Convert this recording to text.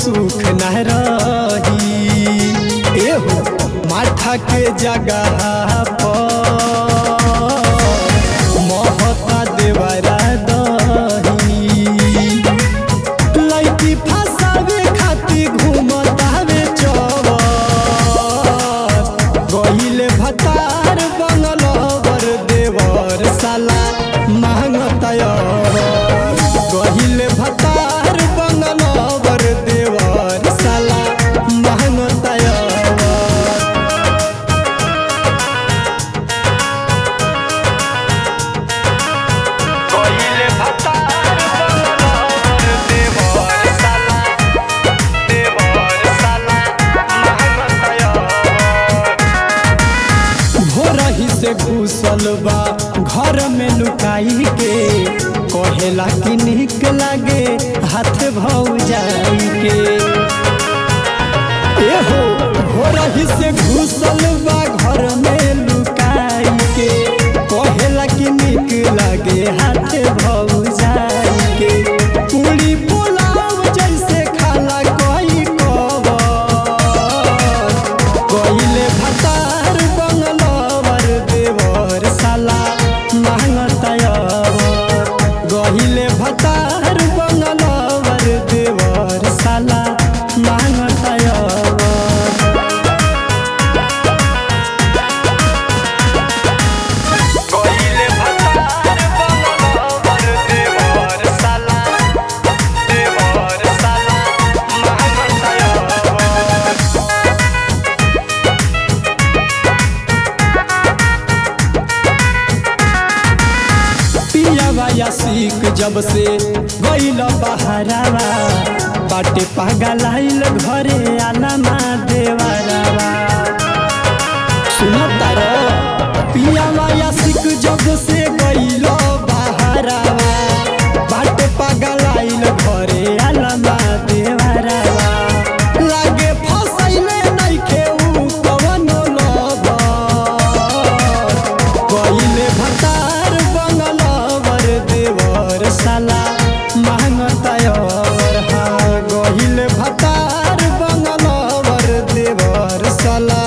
सुख न रही एहो माथा के जगह पर महता देवरा दही लड़की फसावे खातिर घूमतावे चौबर गहिले भतार बंगलवर देवर साला मांगतयर गहिले भतार बंगलवर देवर साला मांगतयर कहिले भतार बंगलवर देवर साला देवर साला महमतयर भोरही से घुसल बा घर में लुकाई के कहेला कि निक लागे हाथ भौ जाई के एहो भोरही से घुसल बा घर में लुकाई के कहेला कि निक लागे हाथ भौ जाई के पूरी पुलाव जैसे खाला कोई कबर कहिले भतार बंगलवर देवर साला मांगतयर गहिले भतार बंगलवर देवर साला मांगतयर कहिले भतार बंगलवर देवर साला देवर साला महमतयर पियावा या सीख जब से गईल बहरावा बाटे पागल आइल घरे आलमा देवरावा सुनता रो पियावा या सीख जब से गईल बहरावा बाटे पागल आइल घरे आलमा देवरावा लागे फसैले नइखे उ कवनो लबर कहिले भतार बंगलवर देवर साला मांगतयर हाँ गहिले भतार बंगलवर देवर साला